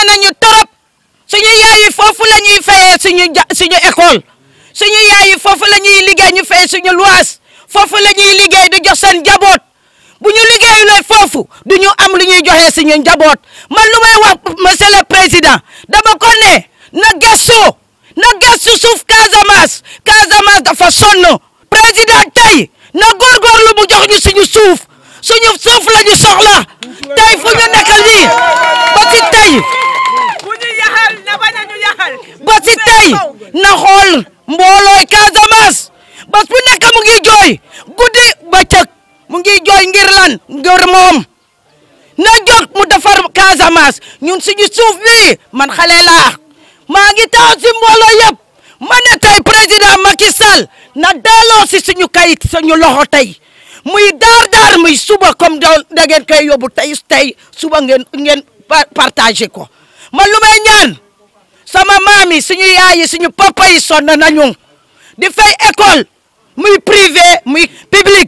nañu torop suñu yaay yi foofu la ñuy fayee suñu ja suñu école suñu yaay yi foofu la ñuy liggéey ñu fay suñu luwaas foofu la ñuy liggéey di jox seen njaboot bu ñu liggéeyulee foofu du ñu am lu ñuy joxe suñu njaboot man lu may wax monsieur le président dama ko ne na gëstu na gëstu suuf Casamance Casamance dafa sonn président tey na góorgóorlu mu jox ñu suñu suuf suñu suuf la ñu soxla tey fu ñu nekk nii ba ci tey ba ci tey na xool mboolooy Casamance bas bu nekk mu ngi jooy guddi bëccëg mu ngi jooy ngir lan ngir moom na jóg mu defar Casamance ñun suñu suuf bi man xale laa maa ngi taxaw si mbooloo yëpp ma ne tey président Macky Sall na delloo si suñu kayit suñu loxo tey muy daar daar muy suba comme da ngeen koy yóbbu tey tey suba ngeen ngeen partagé ko man lu may ñaan sama maam yi suñu yaay yi suñu papa yi sonn nañu di fay école muy privé muy public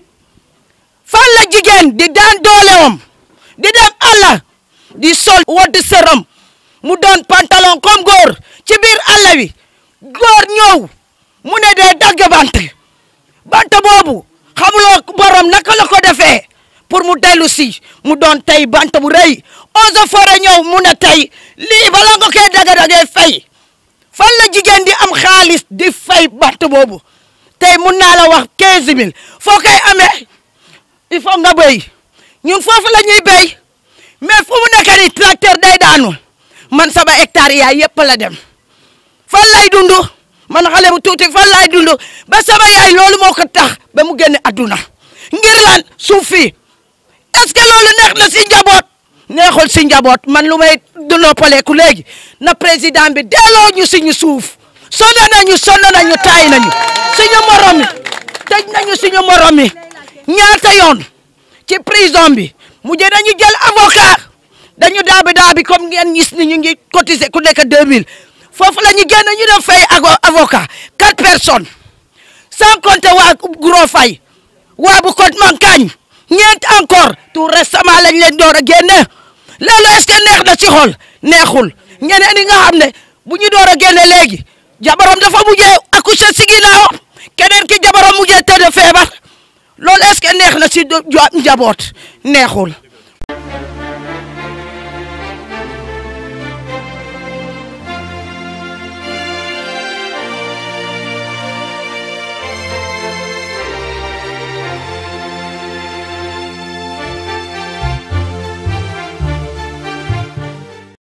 fan la jigéen di daan doolewam di dem àll di sol wodd sëram mu doon pantalon comme góor ci biir àll wi góor ñëw mu ne dee dagg bant bant boobu xamuloo borom naka la ko defee pour mu dellu si mu doon tey bant bu rëy eaux et forêts ñëw mu ne tey lii bala nga koy daga dagee fay fan la jigéen di am xaalis di fay bant boobu tey mun naa la wax 15000 foo koy amee il faut nga béy ñun foofu la ñuy béy mais fu mu nekk nii tracteur day daanu man sama hectare yaay yëpp la dem fan lay dund man xale bu tuuti fan lay dund ba sama yaay loolu moo ko tax ba mu génne adduna ngir lan suuf fii est-ce que loolu neex na si njaboot neexul si njaboot man lu may du noppaleeku léegi na président bi delloo ñu suñu suuf sonn nañu sonn nañu taay nañu suñu morom yi tëj nañu suñu morom yi ñaata yoon ci prison bi mujj nañu jël avocat dañu daabi daabi comme ngeen gis ni ñu ngi cotiser ku nekk 2000 foofu la ñu génn ñu def fay avocat quatre personnes sans compter waa Gros Faye waa bu Côte Mankagne ñeent encore tout récemment lañ leen door a génne loolu est-ce que neex na ci xol neexul ñeneen ñi nga xam ne bu ñu door a génne léegi jabaram dafa mujjee accoucher si ginnaaw keneen ki jabaram mujjee tëdd feebar loolu est-ce que neex na si njaboot neexul